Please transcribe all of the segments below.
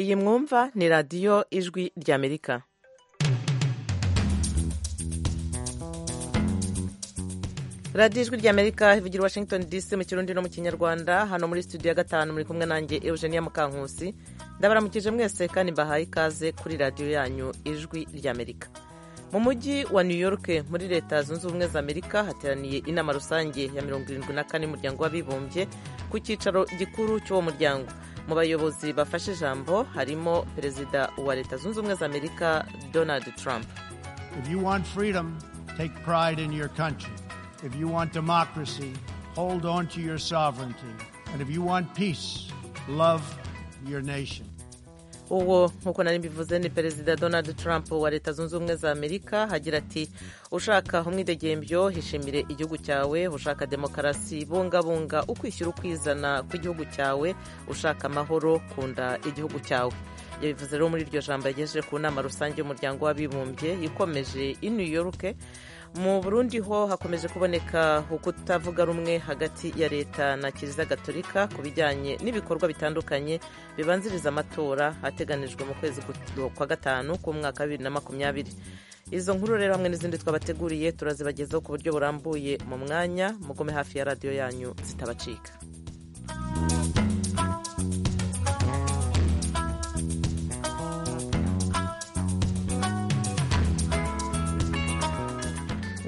Iyi mwumva ni radiyo ijwi ry'Amerika radiyo ijwi ry'Amerika ivugira Washington DC mu kirundi no mu kinyarwanda hano muri studio ya gatanu muri kumwe nanjye Eugenia Mukankusi ndabaramukije mwese kandi mbahaye ikaze kuri radiyo yanyu ijwi ry'Amerika mu mujyi wa new york muri leta zunze ubumwe za amerika hateraniye inama rusange ya mirongo irindwi na kane y'umuryango w'abibumbye ku cyicaro gikuru cy'uwo muryango mu bayobozi bafashe ijambo harimo perezida wa leta zunze ubumwe za amerika donald trump freedom, democracy, peace, love your nation. uwo nk'uko nari mbivuze ni perezida donald trump wa leta zunze ubumwe za amerika hagira ati ushaka umwidegembyo hishimire igihugu cyawe ushaka demokarasi bungabunga ukwishyira ukwizana kw'igihugu cyawe ushaka amahoro kunda igihugu cyawe ibyo bivuze rero muri iryo jambo yagejeje ku nama rusange y'umuryango w'abibumbye ikomeje i new york mu burundi ho hakomeje kuboneka ukutavuga rumwe hagati ya leta na kiliziya gatolika ku bijyanye n'ibikorwa bitandukanye bibanziriza amatora ateganijwe mu kwezi kwa gatanu k'umwaka wa bibiri na makumyabiri izo nkuru rero hamwe n'izindi twabateguriye turazibagezaho ku buryo burambuye mu mwanya mugome hafi ya radiyo yanyu zitabacika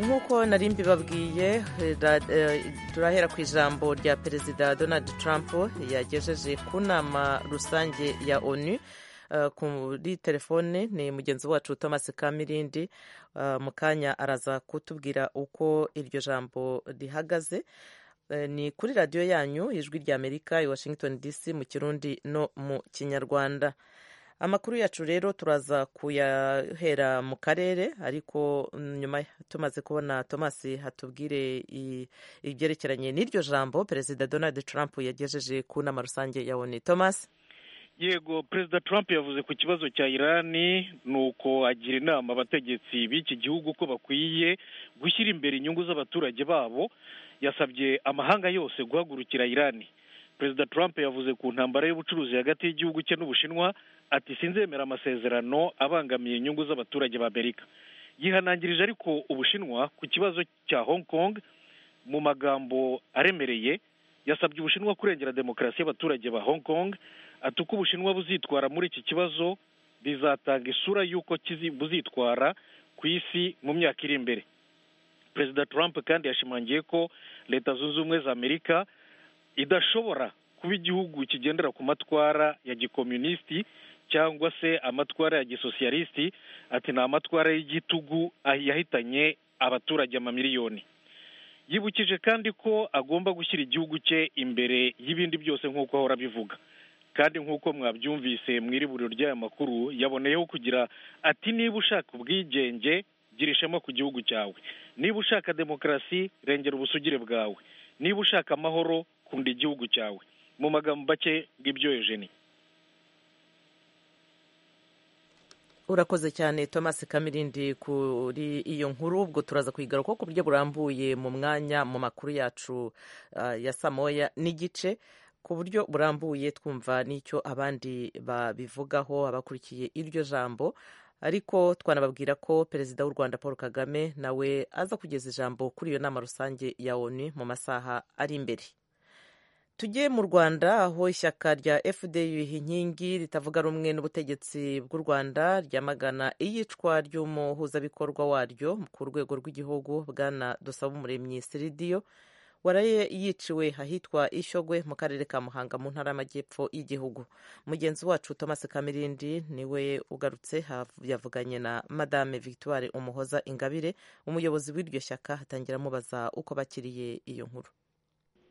nk'uko nari mbibabwiye turahera ku ijambo rya perezida donald trump yagejeje ku nama rusange ya onu kuri telefone ni mugenzi wacu thomas kamirindi mu kanya araza kutubwira uko iryo jambo rihagaze ni kuri radiyo yanyu ijwi rya amerika i washington dc mu kirundi no mu kinyarwanda amakuru yacu rero turaza kuyahera mu karere ariko nyuma tumaze kubona thomas hatubwire ibyerekeranye n'iryo jambo perezida donald trump yagejeje ku nama rusange ya oni thomas yego perezida trump yavuze ku kibazo cya irani ni uko agira inama abategetsi b'iki gihugu ko bakwiye gushyira imbere inyungu z'abaturage babo yasabye amahanga yose guhagurukira irani perezida trump yavuze ku ntambara y'ubucuruzi hagati y'igihugu cye n'ubushinwa ati sinzemera amasezerano abangamiye inyungu z'abaturage b'amerika yihanangirije ariko ubushinwa ku kibazo cya hong kong mu magambo aremereye yasabye ubushinwa kurengera demokarasi y'abaturage ba hong kong ati uko ubushinwa buzitwara muri iki kibazo bizatanga isura y'uko buzitwara ku isi mu myaka iri imbere perezida trump kandi yashimangiye ko leta zunze ubumwe za amerika idashobora kuba igihugu kigendera ku matwara ya gikomunisiti cyangwa se amatwara ya gisosiyalisiti ati ni amatwara y'igitugu yahitanye abaturage amamiliyoni yibukije kandi ko agomba gushyira igihugu cye imbere y'ibindi byose nk'uko ahora abivuga kandi nk'uko mwabyumvise mu iriburiro ry'aya makuru yaboneyeho kugira ati niba ushaka ubwigenge gira ishema ku gihugu cyawe niba ushaka demokarasi rengera ubusugire bwawe niba ushaka amahoro kunda igihugu cyawe mu magambo make bw'ibyo Eugenie urakoze cyane thomas kamirindi kuri iyo nkuru ubwo turaza kuyigaruka ku buryo burambuye mu mwanya mu makuru yacu ya saa moya n'igice ku buryo burambuye twumva n'icyo abandi babivugaho abakurikiye iryo jambo ariko twanababwira ko perezida w'u rwanda paul kagame nawe aza kugeza ijambo kuri iyo nama rusange ya onu mu masaha ari imbere tujye mu rwanda aho ishyaka rya fdi inkingi ritavuga rumwe n'ubutegetsi bw'u rwanda ryamagana iyicwa ry'umuhuzabikorwa waryo ku rwego rw'igihugu bwana dusaba umuremyi siridiyo waraye yiciwe ahitwa ishyogwe mu karere ka muhanga mu ntara y'amajyepfo y'igihugu mugenzi wacu thomas kamirindi niwe ugarutse yavuganye na madame victoire umuhoza ingabire umuyobozi w'iryo shyaka hatangira amubaza uko bakiriye iyo nkuru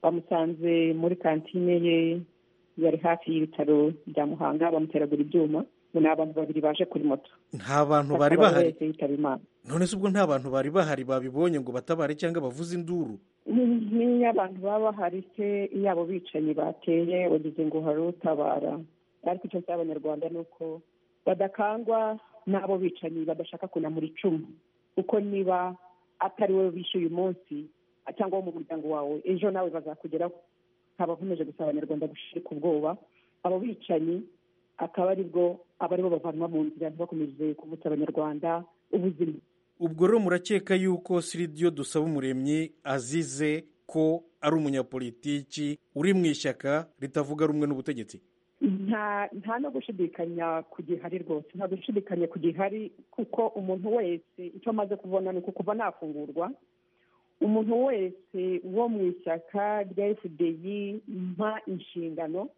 bamusanze muri kantine ye yari hafi y'ibitaro bya muhanga bamuteragura ibyuma ni abantu babiri baje kuri moto nta bantu bari bahari none se ubwo nta bantu bari bahari babibonye ngo batabare cyangwa bavuze induru niyo abantu baba bahari se iyo abo bicanyi bateye wagize ngo hari utabara ariko icyo cy'abanyarwanda ni uko badakangwa n'abo bicanyi badashaka kunamura icumu kuko niba atari wowe bishyuye umunsi cyangwa wo mu muryango wawe ejo nawe bazakugeraho nkaba nkomeje gusaba abanyarwanda gushirika ubwoba abo bicanyi akaba aribwo aba aribo bavanwa mu nzira ntibakomeje kuvutsa abanyarwanda ubuzima ubwo rero murakeka yuko siridiyo dusaba umuremyi azize ko ari umunyapolitiki uri mu ishyaka ritavuga rumwe n'ubutegetsi nta no gushidikanya ku gihari rwose nta gushidikanya ku gihari kuko umuntu wese icyo amaze kubona ni ukuva nafungurwa umuntu wese wo mu ishyaka rya efudeyi mpa inshingano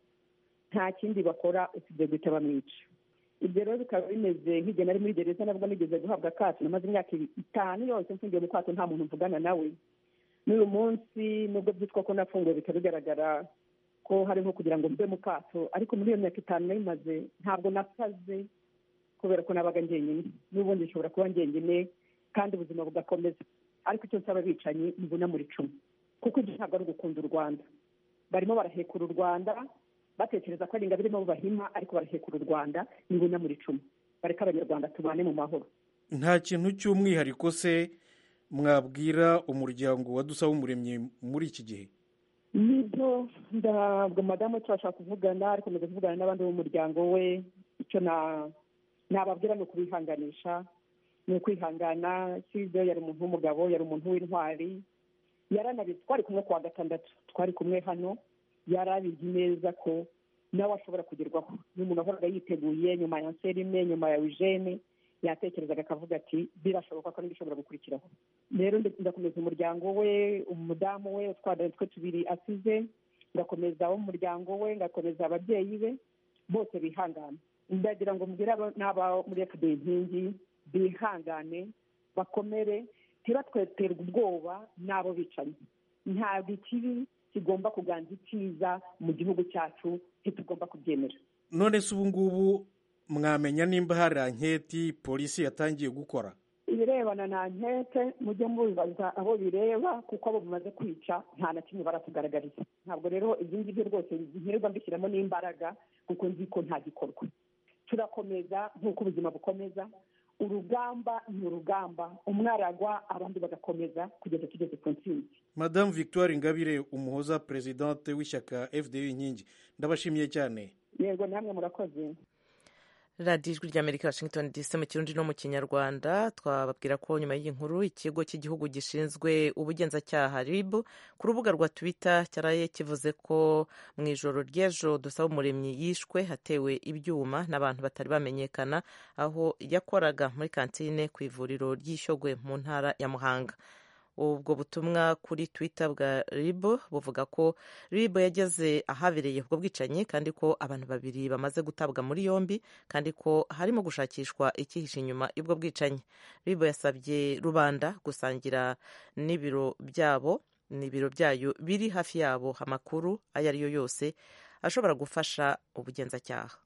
nta kindi bakora usibye guhita bamwica ibyo rero bikaba bimeze nk'igihe nari muri gereza nabwo nigeze guhabwa akato namaze imyaka itanu yose mfungiye mu kato nta muntu mvugana nawe n'uyu munsi nubwo byitwa ko nafunguwe bikaba bigaragara ko hariho kugira ngo mbe mu kato ariko muri iyo myaka itanu nayimaze ntabwo nasaze kubera ko nabaga ngenyine n'ubundi nshobora kuba ngenyine kandi ubuzima bugakomeza ariko icyo nsaba abicanyi mbona muri cumi kuko ibyo ntabwo ari ugukunda u rwanda barimo barahekura u rwanda batekereza ko ari ingabo irimo bahima ariko barahekura u rwanda nibona muri cumi bareka abanyarwanda tubane mu mahoro nta kintu cy'umwihariko se mwabwira umuryango wadusaba umuremyi muri iki gihe nibyo ndabwo madamu turashaka kuvugana ariko ntabwo kuvugana n'abandi b'umuryango we icyo nababwira ni ukubihanganisha ni ukwihangana kizwe yari umuntu w'umugabo yari umuntu w'intwari yaranabitse twari kumwe ku wa gatandatu twari kumwe hano yari abizi neza ko nawe ashobora kugerwaho ni umuntu wahoraga yiteguye nyuma ya serime nyuma ya eugene yatekerezaga akavuga ati birashoboka ko n'ibishobora gukurikiraho rero ndakomeza umuryango we umudamu we utwana twe tubiri asize ngakomeza umuryango we ngakomeza ababyeyi be bose bihangana ndagira ngo mbwire n'aba muri efuperi inkingi bihangane bakomere ntibatweterwe ubwoba n'abo bicanyi ntabwo ikibi kigomba kuganza icyiza mu gihugu cyacu ntitugomba kubyemera none se ubu ngubu mwamenya nimba hari anketi polisi yatangiye gukora ibirebana na ankete mujye mubibaza abo bireba kuko abo bimaze kwica nta na kimwe baratugaragariza ntabwo rero ibyo ngibyo rwose nkirirwa mbishyiramo n'imbaraga kuko nzi ko nta gikorwa turakomeza nk'uko ubuzima bukomeza urugamba ni urugamba umwaragwa abandi bagakomeza kugeza tugeze ku ntsinzi madamu victoire ingabire umuhoza perezidante w'ishyaka fda inkingi ndabashimiye cyane yego namwe murakoze radiyo ijwi rya amerika washington dc mu kirundi no mu kinyarwanda twababwira ko nyuma y'iyi nkuru ikigo cy'igihugu gishinzwe ubugenzacyaha rib ku rubuga rwa twitter cyaraye kivuze ko mu ijoro ry'ejo dusaba umuremyi yishwe hatewe ibyuma n'abantu batari bamenyekana aho yakoraga muri kantine ku ivuriro ry'ishyogwe mu ntara ya muhanga ubwo butumwa kuri twitter bwa rib buvuga ko rib yageze ahabereye ubwo bwicanyi kandi ko abantu babiri bamaze gutabwa muri yombi kandi ko harimo gushakishwa icyihishe inyuma y'ubwo bwicanyi rib yasabye rubanda gusangira n'ibiro byabo n'ibiro byayo biri hafi yabo amakuru ayo ari yo yose ashobora gufasha ubugenzacyaha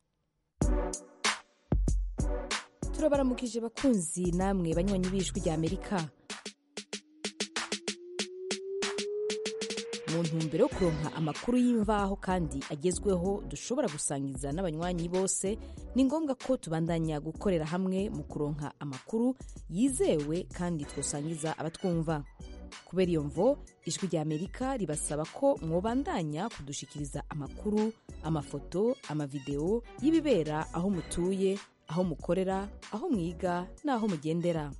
turabaramukije bakunzi namwe banywanyi b'ijwi rya amerika mu ntumbero yo kuronka amakuru y'imvaho kandi agezweho dushobora gusangiza n'abanywanyi bose ni ngombwa ko tubandanya gukorera hamwe mu kuronka amakuru yizewe kandi twasangiza abatwumva kubera iyo mvo ijwi rya amerika ribasaba ko mwobandanya kudushikiriza amakuru amafoto amavidewo y'ibibera aho mutuye aho mukorera aho mwiga n'aho mugendera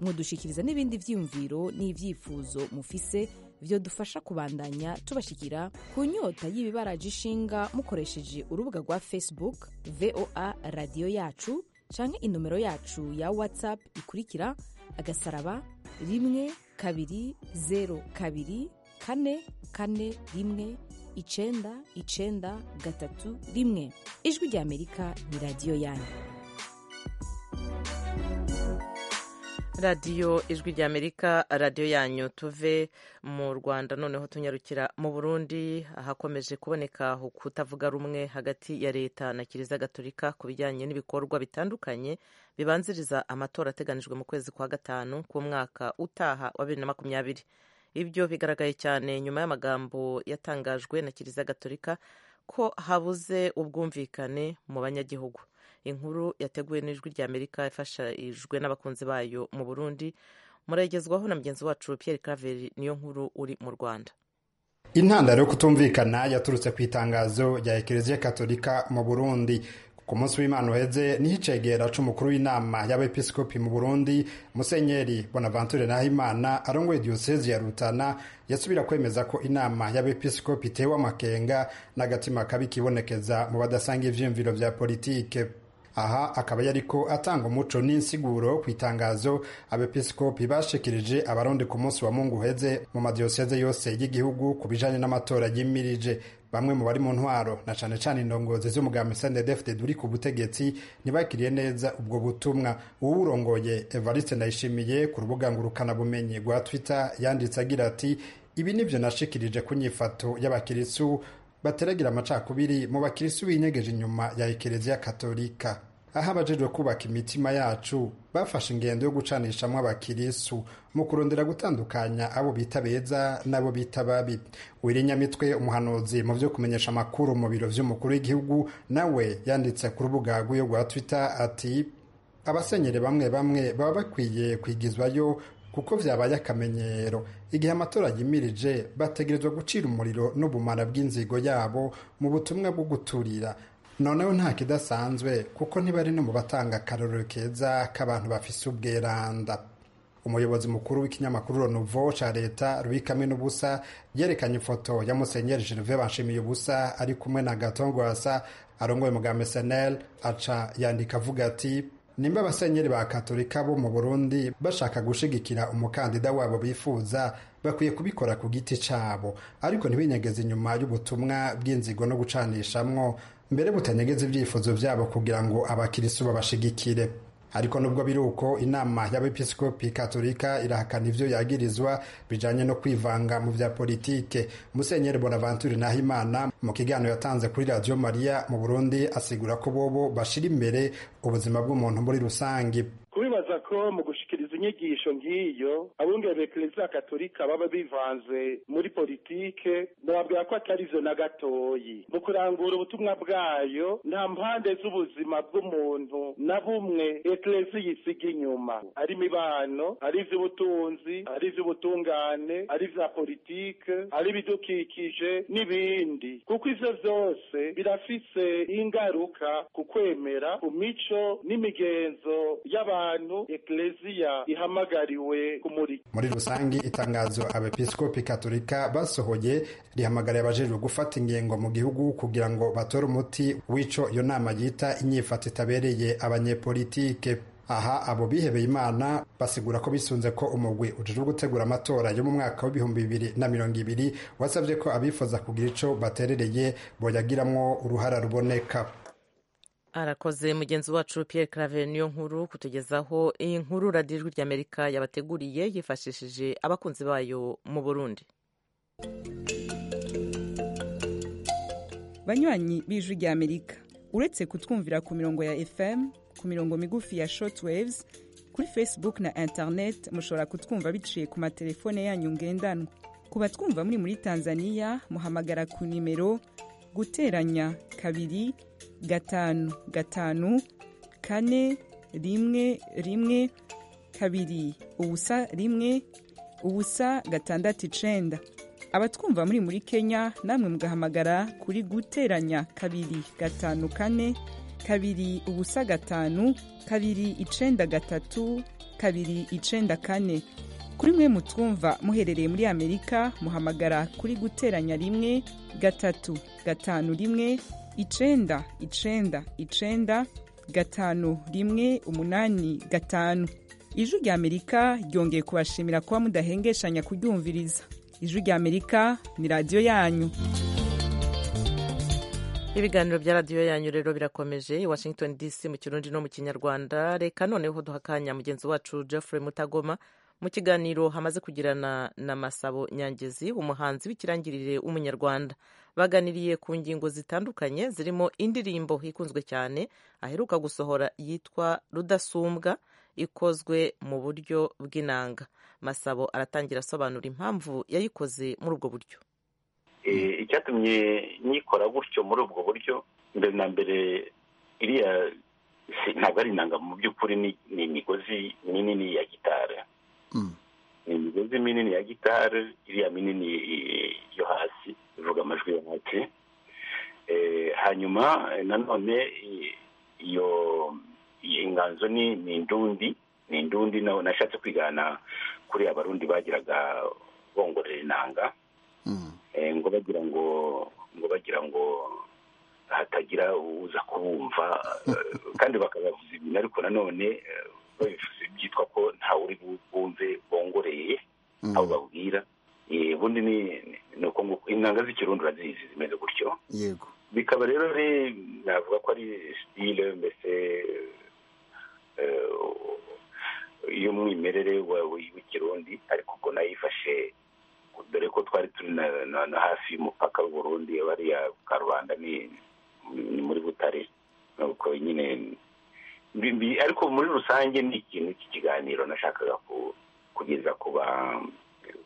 mwodushikiriza n'ibindi byiyumviro n'ibyifuzo mufise byo dufasha kubandanya tubashyikira ku nyota y'ibibaraje ishinga mukoresheje urubuga rwa facebook voa radiyo yacu cyangwa inomero yacu ya whatsapp ikurikira agasaraba rimwe kabiri zeru kabiri kane kane rimwe icyenda icyenda gatatu rimwe ijwi rya amerika ni radiyo yanyu radiyo ijwi rya amerika radiyo yanyu tuve mu rwanda noneho tunyarukira mu burundi hakomeje kuboneka kutavuga rumwe hagati ya leta na kiliziya gatolika ku bijyanye n'ibikorwa bitandukanye bibanziriza amatora ateganijwe mu kwezi kwa gatanu k'umwaka utaha wa bibiri na makumyabiri ibyo bigaragaye cyane nyuma y'amagambo yatangajwe na kiliziya gatolika ko habuze ubwumvikane mu banyagihugu inkuru yateguwe n'ijwi rya amerika ifashijwe n'abakunzi bayo mu burundi murayigezwaho na mugenzi wacu Pierre Claver niyo nkuru uri mu rwanda intandaro yo kutumvikana yaturutse ku itangazo rya ekereziya katolika mu burundi ku munsi w'imana uheze niho icegera c'umukuru w'inama y'abepiskopi mu burundi musenyeri bonaventure nahimana arongoye diyosezi ya rutana yasubira kwemeza ko inama y'abepiskopi itewe amakenga n'agatima kabi kibonekeza mu badasanga ivyiyumviro vya politike aha akaba yariko atanga umuco n'insiguro ku itangazo abepiskopi bashikirije abarundi ku munsi wa mungu uheze mu madiyoseze yose y'igihugu ku bijanye n'amatora yimirije bamwe mu bari mu ntwaro na cane cane indongozi z'umugambi snddfd uri ku butegetsi ntibakiriye neza ubwo butumwa uwurongoye evariste ndayishimiye ku rubuga ngurukanabumenyi rwa twitter yanditse agira ati ibi nivyo nashikirije ku nyifato y'abakirisu bateragira amacakubiri mu bakirisu binyegeje inyuma ya ekereziya katolika aho abajejwe kubaka imitima yacu bafashe ingendo yo gucanishamwo abakirisu mu kurondera gutandukanya abo bita beza n'abo bita babi wirinyamitwe umuhanuzi mu vyo kumenyesha amakuru mu biro vy'umukuru w'igihugu nawe yanditse ku rubuga rw'iyo rwa twitter ati abasenyere bamwe bamwe baba bakwiye kwigizwayo kuko vyabaye akamenyero igihe amatora yimirije bategerezwa gucira umuriro n'ubumara bw'inzigo yabo mu butumwa bwo guturira noneho nta kidasanzwe kuko ntibari no mu batanga akarorero keza k'abantu bafise ubweranda umuyobozi mukuru w'ikinyamakuru ronuvo ca leta rubikame n'ubusa yerekanye ifoto ya musenyeri gerve banshimiye ubusa ari kumwe na gatongwasa arongoye mugambi senel aca yandika avuga ati nimba abasenyeri ba katolika bo mu burundi bashaka gushigikira umukandida wabo bifuza bakwiye kubikora ku giti cyabo ariko ntibinyegeze inyuma y'ubutumwa bw'inzigo no gucanishamwo mbere butanyegeze ibyifuzo byabo kugira ngo abakirisu babashigikire ariko nubwo biri uko inama y'abepiskopi katolika irahakana ivyo yagirizwa bijanye no kwivanga mu vya politike musenyeri bonaventure nahimana mu kiganiro yatanze kuri radio mariya mu burundi asigura ko bobo bashira imbere ubuzima bw'umuntu muri rusange kubibaza ko mu gushikiriza inyigisho nk'iyo abungere bekereza katolika baba bivanze muri politike nababwira ko atari vyo na gatoyi mu kurangura ubutumwa bwayo nta mpande z'ubuzima bw'umuntu na bumwe ekereziya isiga inyuma ari imibano ari ivy'ubutunzi ari ivy'ubutungane ari ivya politike ari ibidukikije n'ibindi kuko ivyo vyose birafise ingaruka ku kwemera ku mico n'imigenzo y'abantu ekleziya ihamagariwe kumurika muri rusange itangazo abepiskopi katolika basohoye rihamagariye abajejwe gufata ingingo mu gihugu kugira ngo batore umuti w'ico iyo nama yita inyifato itabereye abanyepolitike aha abo bihebeye imana basigura ko bisunze ko umugwi ujejwe gutegura amatora yo mu mwaka w'ibihumbi bibiri na mirongo ibiri wasabye ko abifuza kugira ico baterereye boyagiramwo uruhara ruboneka arakoze mugenzi wacu Pierre Claver niyo nkuru kutugezaho iyi nkuru radiyo ijwi ry'Amerika yabateguriye yifashishije abakunzi bayo mu Burundi banywanyi b'ijwi ry'Amerika uretse kutwumvira ku mirongo ya FM ku mirongo migufi ya shortwaves kuri Facebook na internet mushobora kutwumva biciye ku matelefone yanyu ngendanwa ku batwumva muri muri Tanzania muhamagara ku nimero guteranya kabiri gatanu gatanu kane rimwe rimwe kabiri ubusa rimwe ubusa gatandatu icenda abatwumva muri muri kenya namwe mugahamagara kuri guteranya kabiri gatanu kane kabiri ubusa gatanu kabiri icenda gatatu kabiri icenda kane kuri mwe mutwumva muherereye muri amerika muhamagara kuri guteranya rimwe gatatu gatanu rimwe icenda icenda icenda gatanu rimwe umunani gatanu ijwi rya amerika ryongeye kubashimira kuba mudahengeshanya kuryumviriza ijwi rya amerika ni radiyo yanyu ibiganiro bya radiyo yanyu rero birakomeje i washington dc mu kirundi no mu kinyarwanda reka noneho duha akanya mugenzi wacu geoffrey mutagoma mu kiganiro hamaze kugirana na Masabo Nyangezi umuhanzi w'ikirangirire w'umunyarwanda baganiriye ku ngingo zitandukanye zirimo indirimbo ikunzwe cyane aheruka gusohora yitwa Rudasumbwa ikozwe mu buryo bw'inanga Masabo aratangira asobanura impamvu yayikoze muri ubwo buryo icyatumye nyikora gutyo muri ubwo buryo mbere na mbere iriya ntabwo ari inanga mu by'ukuri ni imigozi minini ya gitari ni imigozi minini ya gitari iriya minini yo hasi ivuga amajwi yo hasi hanyuma nanone iyo iyi inganzo ni ni indundi ni indundi nawe nashatse kwigana kuri abarundi bagiraga bongorera inanga Eh, ngo bagira ngo ngo bagira ngo hatagira uza kubumva eh, kandi bakabavuza ibintu ariko nanone eh, babivuze byitwa ko ntawe uri bumve bongoreye aho babwira Eh, ubundi ni ni uko ngo intanga z'ikirundi urazizi zimeze gutyo yego bikaba rero ari navuga ko ari sitile mbese eh, y'umwimerere wa- w'ikirundi ariko ubwo nayifashe dore ko twari turi na- na- na hafi y'umupaka w'uburundi bariya karubanda ni ni muri butare nuko nyine mbi- mbi- ariko muri rusange ni ikintu cy'ikiganiro nashakaga ku- kugeza ku ba-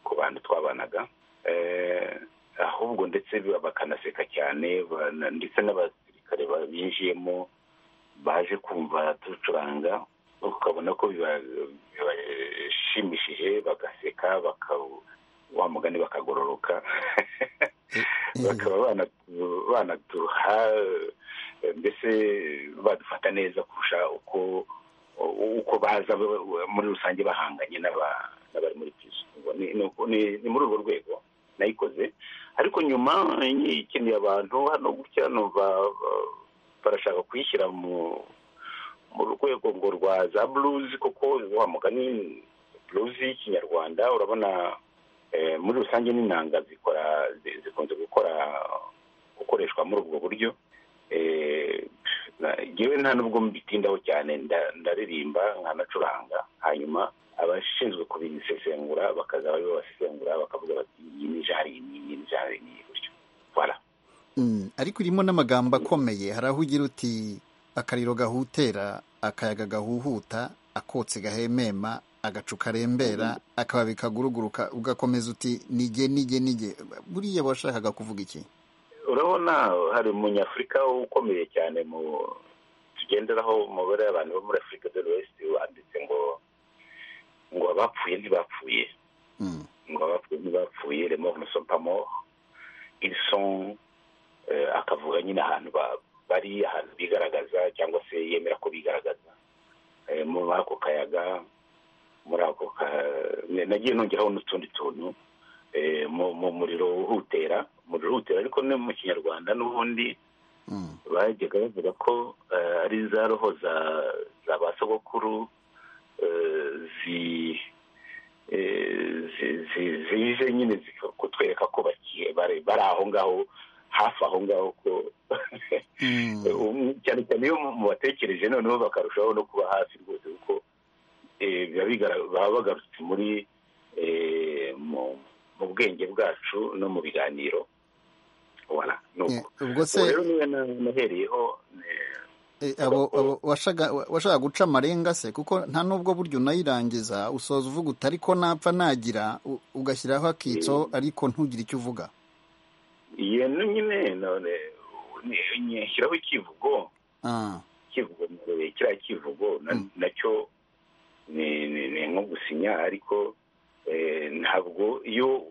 ku bantu twabanaga Eh, ahubwo ndetse ba- bakanaseka cyane bana- ndetse n'abasirikare ba- binjiyemo baje kumva ducuranga ukabona ko biba- bibashimishije bagaseka baka- wa mugani bakagororoka bakaba bana- banatuha eh, mbese badufata neza kurusha uko uko baza ba- muri rusange bahanganye n'aba- n'abari muri pizo ni ni uko- ni- ni muri urwo rwego nayikoze ariko nyuma ikeneye abantu hano gutya numva ba- barashaka kuyishyira mu mu rwego ngo rwa za blues kuko wa mugani blues y'ikinyarwanda urabona eh, muri rusange n'inanga zikora zi- zikunze gukora gukoreshwa muri ubwo buryo Eh, na- njyewe nta nubwo mbitindaho cyane nda- ndaririmba nkanacuranga hanyuma abashinzwe kubisesengura bakaza bari babasesengura bakavuga bati iyi ni jari iyi iyi ni jari iyi gutyo voilà Mm, ariko irimo n'amagambo akomeye hari aho ugira uti akariro gahutera akayaga gahuhuta akotse gahemema agacu karembera akababi kaguruguruka ugakomeza uti nige nige nige buriya washakaga kuvuga iki urabona hari umunyafurika ukomeye cyane mu tugenderaho umubare w'abantu bo muri afurika de l'ouest wanditse ngo ngo abapfuye ntibapfuye Mm, ngo abapfuye ntibapfuye remo umusopamo iriso akavuga nyine ahantu ba- bari ahantu bigaragaza cyangwa se yemera ko bigaragaza Eh, muri ako kayaga muri ako ka ne- nagiye nongeraho n'utundi tuntu Eh, mu mu muriro uhutera umuriro uhutera ariko ni mu kinyarwanda n'ubundi mm, bajyaga bavuga ko eh, ari za roho za za ba sogokuru eh, zi- eh, zi- zi- zije nyine zika- kutwereka ko bakiye bari bari aho ngaho hafi aho ngaho ko mm, Um, cyane cyane iyo mubatekereje noneho bakarushaho no kuba hafi rwose kuko eh, biba bigara- baba bagarutse muri eh, mu mu bwenge bwacu no mu biganiro voilà ni eh, uko ubwo ubu se rero niwe na- nahereyeho eh, eh, avuga abo ko abo washaga wa- washaka guca amarenga se kuko nta n'ubwo buryo unayirangiza usoza uvuga uti ariko napfa nagira u- ugashyiraho akitso eh, ariko ntugire icyo uvuga iyo ni nyine none ni- ni- shyiraho ikivugo ah, ikivugo eh, kiriya kivugo na- mm, nacyo ni ni- ni nko gusinya ariko eh, ntabwo iyo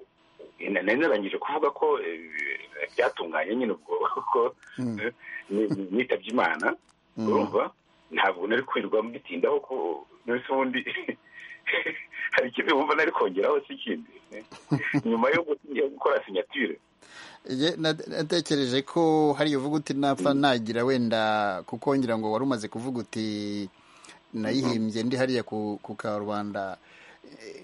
na- nari narangije kuvuga ko eh, byatunganye nyine ubwo ko mm, eh, ni- ni- nitabye imana mm. urumva ntabwo nari kwirirwa mbitindaho ko mbese ubundi hari ikintu wumva nari kongeraho si ikindi nyuma yo gu- yo gukora sinyatire Ye- na- natekereje ko hari uvuga uti napfa nagira wenda kukongera ngo wari umaze kuvuga uti nayihimbye ndi hariya ku ku karubanda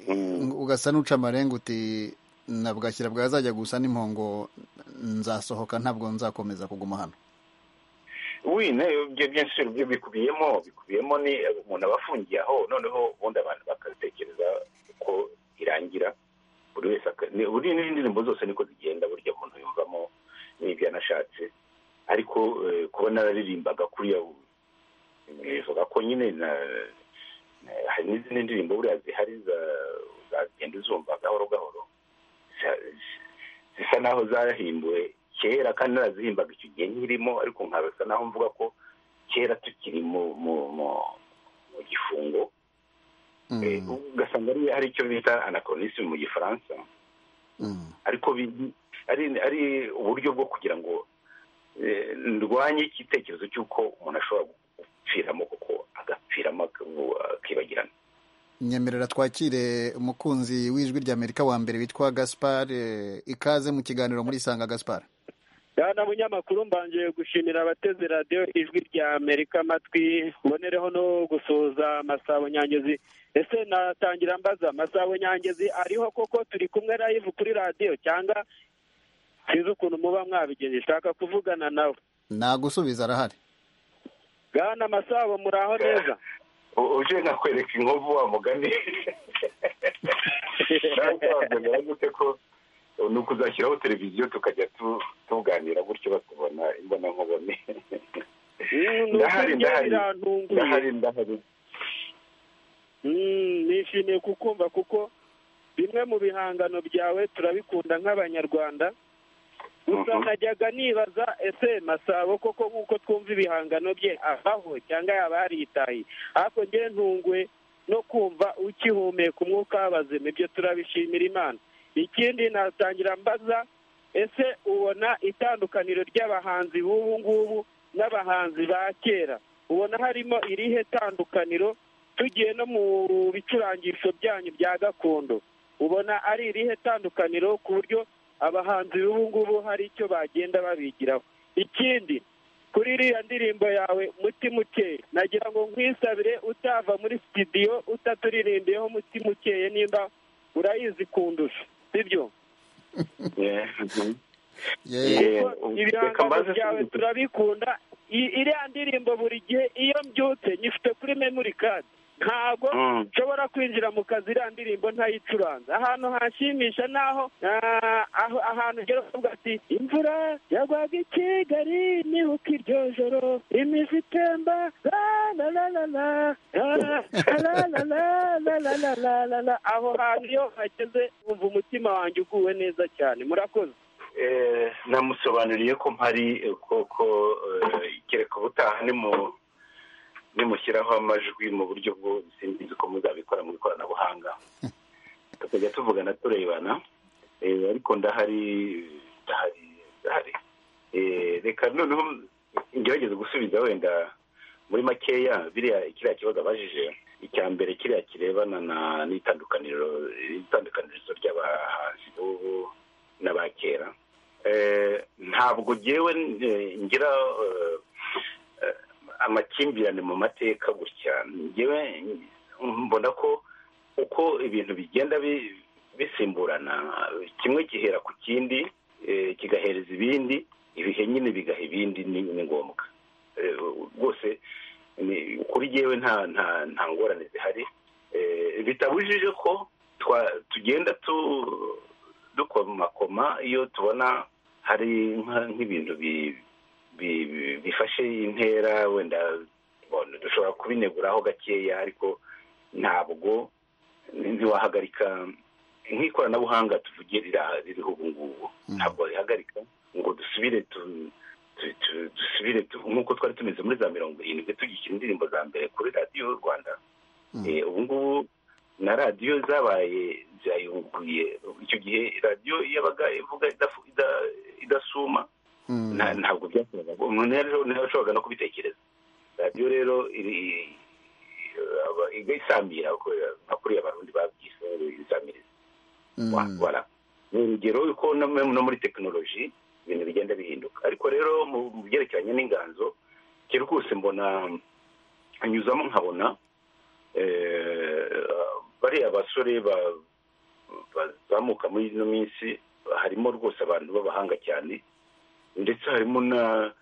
Eh, ugasa n'uca amarenga uti nabwashyira bwazajya gusa n'impongo nzasohoka ntabwo nzakomeza kuguma hano wi nayo ibyo byinshi byo bikubiyemo bikubiyemo ni umuntu aba afungiye aho noneho ubundi abantu bakatekereza uko irangira buri wese aka- ni- buri n'indirimbo zose niko zigenda burya umuntu yumvamo n'ibyo yanashatse ariko eh, kuba nararirimbaga kuriya bivuga ko nyine na na- hari n'izindi ndirimbo buriya zihari za- zagenda uzumva gahoro gahoro Za- zisa naho zahimbuwe kera kandi narazihimbaga icyo gihe nkirimo ariko nkabasa naho mvuga ko kera tukiri mu mu mu, mu gifungo Eh, Mm, ugasanga ari hari icyo bita anachronisme mu gifaransa mm, ariko bi- ari ari uburyo bwo kugira ngo eh, ndwanye igitekerezo cy'uko umuntu ashobora agapfiramo kuko agapfiramo akibagirana nyemerera twakire umukunzi w'ijwi ry'amerika wa mbere witwa gaspar eh, ikaze mu kiganiro muri isanga gaspar Bwana munyamakuru mbanje gushimira abateze radiyo ijwi rya amerika amatwi mbonereho no gusuhuza masabo nyangezi ese natangira mbaza masabo nyangezi ariho koko turi kumwe live kuri radiyo cyangwa sinzi ukuntu muba mwabigenje nshaka kuvugana nawe nagusubiza arahari bwana masabo muraho neza uje nkakwereka inkovu wa mugani nawe gute ko ni ukuzashyiraho televiziyo tukajya tuganira gutyo batubona imbonankubone ndahari ndahari ndahari ndahari nishimiye kukumva kuko bimwe mu bihangano byawe turabikunda nk'abanyarwanda gusa najyaga nibaza ese masabo koko nk'uko twumva ibihangano bye avaho cyangwa yaba yaritaye ariko nge ntungwe no kumva ukihumeka umwuka w'abazima ibyo turabishimira imana ikindi natangira mbaza ese ubona itandukaniro ry'abahanzi b'ubu ngubu n'abahanzi ba kera ubona harimo irihe tandukaniro tugiye no mu bicurangisho byanyu bya gakondo ubona ari irihe tandukaniro ku buryo abahanzi b'ubu ngubu hari icyo bagenda babigiraho ikindi kuri iriya ndirimbo yawe mutima ukeye nagira ngo nkwisabire utava muri sitidiyo utaturirimbiyeho mutima ukeye nimba urayizi kundusha sibyo Ye- kuko ibihangano byawe turabikunda I- iriya ndirimbo buri gihe iyo mbyutse nyifite kuri memori kadi ntabwo nshobora kwinjira mu kazi iriya ndirimbo ntayicuranze ahantu hashimisha naho ah, aho- ahantu ngera ukavuga ati imvura yagwaga i kigali nibuka iryo joro imizi itemba la la la la la la la la la la la la la la aho hantu iyo hageze wumva umutima wanjye uguwe neza cyane murakoze Eh, namusobanuriye ko mpari eh, koko eh, kereka ubutaha nimu- nimushyiraho amajwi mu buryo bwo sinzi ko muzabikora mu ikoranabuhanga tukajya tuvugana turebana Eh, ariko ndahari ndahari ndahari Eh, reka noneho ngerageze gusubiza wenda muri makeya biriya kiriya kibazo abajije icya mbere kiriya kirebana na n'itandukaniro itandukanirizo ry'abahanzi b'ubu n'aba kera Eh, ntabwo ngewe eh, ngira eh, eh, amakimbirane mu mateka gutya ngewe mbona ko uko ibintu bigenda bi- bisimburana kimwe gihera ku kindi eh, kigahereza ibindi ibihe nyine bigaha ibindi ni ni ngombwa Eh, rwose ni- kuri ngewe nta nta- nta ngorane zihari Eh, bitabujije ko twa- tugenda tu dukomakoma iyo tubona hari nka- nk'ibintu bi- bi- bi- bifashe intera wenda bon, dushobora kubineguraho gakeya ariko ntabwo ntiwahagarika nk'ikoranabuhanga tuvuge rira- ririho ubu ngubu ntabwo rihagarika ngo dusubire tu- tu- tu- dusubire tu- nk'uko twari tumeze muri za mirongo irindwi tugikira indirimbo za mbere kuri radiyo y'u rwanda Eh, ubu ngubu na radiyo zabaye zayunguruye icyo gihe radiyo yabaga ivuga idafu- ida- idasuma nta- ntabwo byakoraga umuntu yari- ntiyashoboraga no kubitekereza radiyo rero iri- aba- igasambira nka kuriya abarundi babyise isamiriza wala ni urugero ko no mu- no muri tekinoloji ibintu bigenda bihinduka ariko rero mu mu byerekeranye n'inganzo kera rwose mbona anyuzamo nkabona eh, bariya basore ba- bazamuka muri ino minsi harimo rwose abantu b'abahanga cyane ndetse harimo na-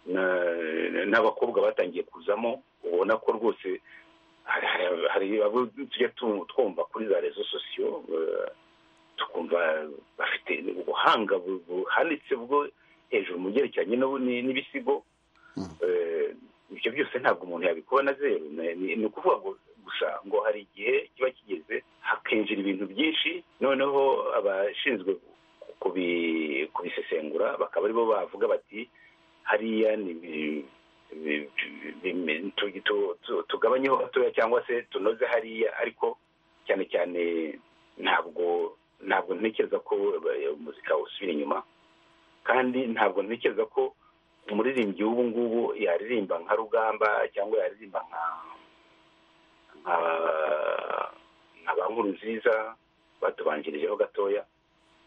na- n'abakobwa batangiye kuzamo ubona ko rwose hari- hari- hari abo tujya tu- twumva kuri za rezo sosiyo eh, tukumva bafite ubuhanga bu- buhanitse bwo hejuru mu byerekeranye n'ubu- ni- n'ibisigo Eh, ibyo byose ntabwo umuntu yabikuba na zeru Ni- ni ni ukuvuga ngo gusa ngo hari igihe kiba kigeze hakinjira ibintu byinshi noneho abashinzwe kubi- kubisesengura bakaba aribo bavuga bati hariya ni ibi- ibi- ibi- tu- tu- tu- tugabanyeho gatoya cyangwa se tunoze hariya ariko cyane cyane ntabwo ntabwo ntekereza ko eh, umuzika usubira inyuma kandi ntabwo ntekereza ko umuririmbyi w'ubu ngubu yaririmba nka rugamba cyangwa yaririmba nka nka ba nkuru nziza batubanjirijeho gatoya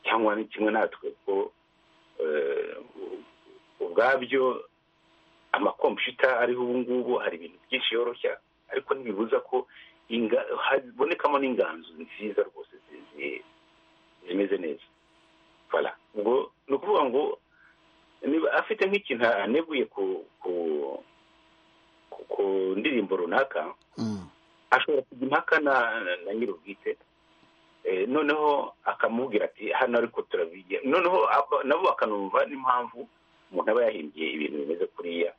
cyangwa ni kimwe natwe ko ubwabyo amakompiyuta ariho ubu ngubu hari ibintu byinshi yoroshya ariko ntibibuza ko habonekamo n'inganzo nziza rwose zimeze neza ubwo ni ukuvuga ngo niba afite nk'ikintu aneguye ku ku ndirimbo runaka ashobora kujya impaka na nyir'ubwite noneho akamubwira ati hano ariko turabigira noneho nabo bakanumva n'impamvu umuntu aba yahimbye ibintu bimeze kuriya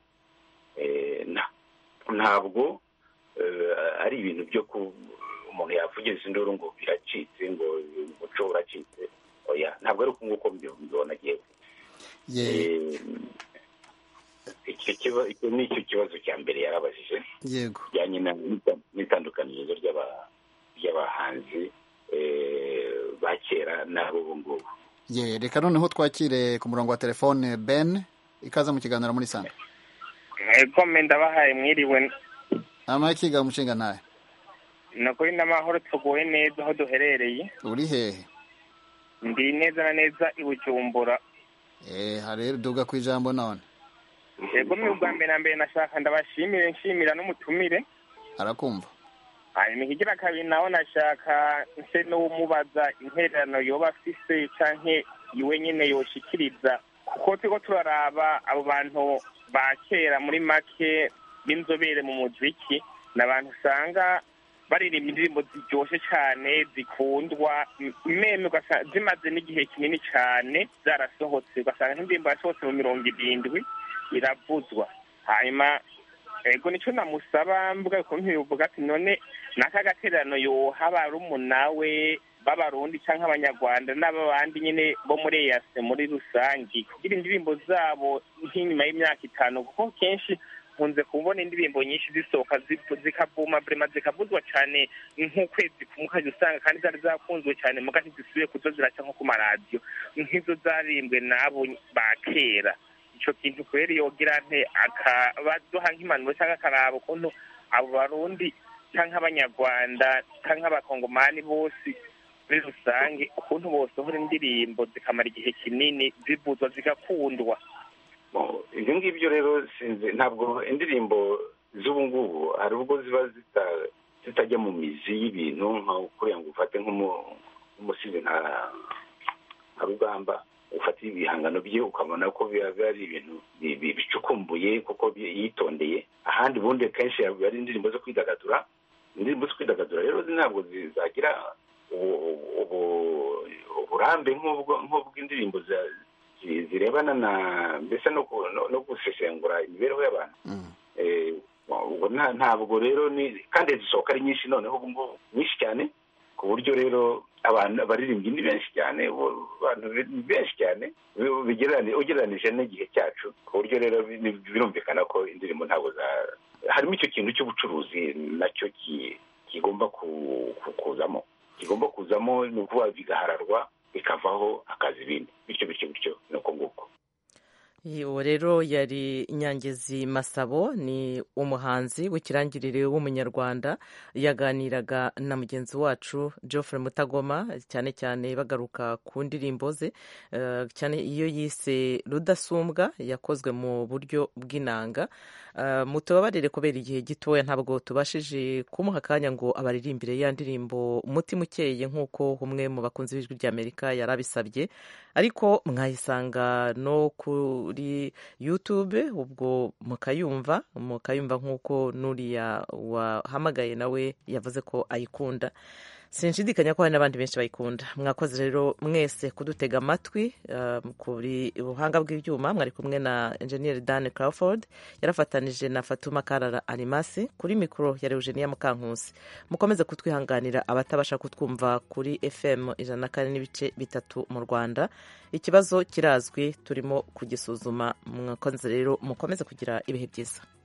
ntabwo ari ibintu byo ku umuntu yavugiza induru ngo biracitse ngo umuco uracitse oya ntabwo ari uko nguko mbibona yewe icyo ni cyo kibazo cya mbere yarabajije yego kijyanye n'itandukanirizo ry'abahanzi ba kera n'ab'ubu ngubu reka noneho twakire ku murongo wa telefone ben ikaza mu kiganiro muri santa komenda ndabahaye mwiriwe amakiga umushinga ntayo ni ukuri n'amahoro tuguwe neza aho duherereye uri hehe ndi neza na neza i bujumbura eee hari duga ku ijambo none yego ni ubwa mbere na mbere nashaka ndabashimire nshimira n'umutumire arakumva hanyuma ikigira kabiri nawe nashaka nse n'uwumubaza intererano yoba afise cyangwa iwe nyine yoshikiriza kuko turiho turaraba abo bantu ba kera muri make b'inzobere mu muziki ni abantu usanga baririmba indirimbo ziryoshye cyane zikundwa meme ugasanga zimaze n'igihe kinini cyane zarasohotse ugasanga nk'indirimbo yasohotse mu mirongo irindwi iravuzwa hanyuma ego nicyo namusaba mbuga nkoranyambaga ati none n'aka gatererano yoha barumuna we b'abarundi cyangwa abanyarwanda n'abandi nyine bo muri eyase muri rusange kugira indirimbo zabo nk'inyuma y'imyaka itanu kuko kenshi nkunze kubona indirimbo nyinshi zisohoka zikavuma burema zikavuzwa cyane nk'ukwezi kumwe ukajya usanga kandi zari zakunzwe cyane mu gace zisubiye kuzo ziraca nko ku maradiyo nk'izo zarimbwe n'abo ba kera icyo kintu kubera yogira nte akabaduha nk'impanuro cyangwa akaraba ukuntu abo barundi cyangwa abanyarwanda cyangwa abakongomani bose muri rusange ukuntu bosohora indirimbo zikamara igihe kinini zivuzwa zigakundwa ibyo ngibyo rero sinzi ntabwo indirimbo z'ubu ngubu hari ubwo ziba zitajya mu mizi y'ibintu nka kuriya ngo ufate nk'umusizi nka rugamba ufatire ibihangano bye ukabona ko biba ari ibintu bicukumbuye kuko yitondeye ahandi ubundi kenshi ari indirimbo zo kwidagadura indirimbo zo kwidagadura rero ntabwo zagira uburambe nk'ubw'indirimbo zirebana na mbese no gusesengura imibereho y'abantu ubwo ntabwo rero ni kandi zisohoka ari nyinshi noneho ubu ngubu nyinshi cyane ku buryo rero abantu abaririmbyi ni benshi cyane abantu ni benshi cyane ugereranije n'igihe cyacu ku buryo rero birumvikana ko indirimbo ntabwo za harimo icyo kintu cy'ubucuruzi nacyo kigomba kuzamo kigomba kuzamo ni ukuba bigahararwa bikavaho akazi ibindi bityo bityo bityo ni uko nguko uwo rero yari nyangezi masabo ni umuhanzi w'ikirangirire w'umunyarwanda yaganiraga na mugenzi wacu geoffre mutagoma cyane cyane bagaruka ku ndirimbo ze cyane iyo yise rudasumbwa yakozwe mu buryo bw'inanga mutubabarire kubera igihe gitoya ntabwo tubashije kumuha akanya ngo abaririmbire ya ndirimbo umutima ukeye nk'uko umwe mu bakunzi b'ijwi ry'amerika yari abisabye ariko mwayisanga no ku kuri youtube ubwo mukayumva mukayumva nk'uko nuriya wahamagaye nawe yavuze ko ayikunda sinshidikanya ko hari n'abandi benshi bayikunda mwakoze rero mwese kudutega amatwi kuri ubuhanga bw'ibyuma mwari kumwe na enjeniyeri dani Crawford yarafatanije na fatuma karara animasi kuri mikoro ya Eugenia mukankusi mukomeze kutwihanganira abatabasha kutwumva kuri fm ijana na kane n'ibice bitatu mu rwanda ikibazo kirazwi turimo kugisuzuma mwakoze rero mukomeze kugira ibihe byiza